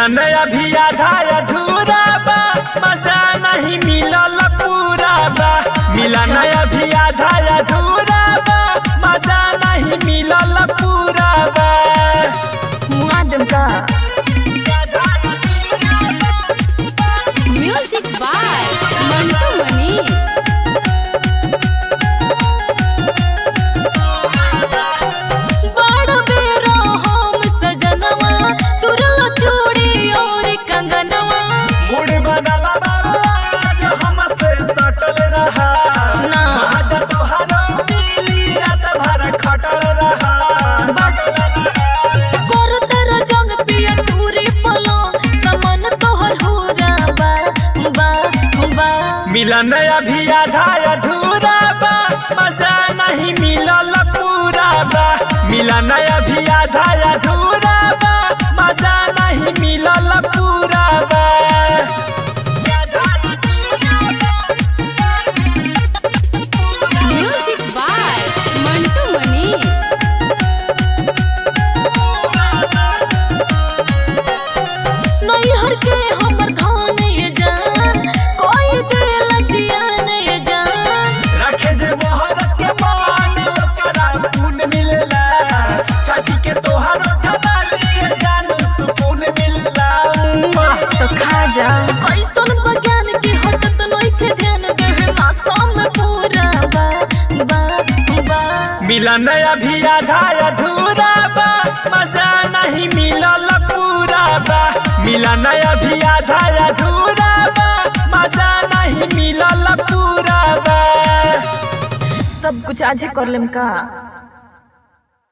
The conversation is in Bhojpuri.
मिलन अभी आधा अधूरा बा मजा नहीं मिलल पूरा बा मिलन अभी आधा अधूरा बा मजा नहीं मिलल पूरा बा मुआदम का म्यूजिक बाय मंटू मनीष बड़ बेरा हम सजनवा तुरलो चूड़ी और कंगनवा मूड बनला बाबा आज हमसे सटल रहा ना। आज तोहरो मिली रात भर खटल रहा कर तेरा जंग पिया तूरी पलो समन तोहर होरा बा बा बा मिलन अभी आधा अधूरा बा मजा नहीं मिलल पूरा बा मिलन अभी आधा अधूरा बा मजा नहीं मिलल पूरा बा म्यूजिक बाय मंटू मनीष नैहर के हमर धान ये जान कोई दिल जियान ये जान रखे जे मोहर के मान ओकरा खून मिलला चाची के तोहर ठलाली जान सुकून मिलला तो खा जा कैसन बज्ञान की हटत नइखे ध्यान बहना सम पूरा बा बा बा मिलन अभी आधा अधूरा बा मजा नहीं मिलल पूरा बा मिलन अभी आधा अधूरा बा मजा नहीं मिलल पूरा बा सब कुछ आजे कर लेम का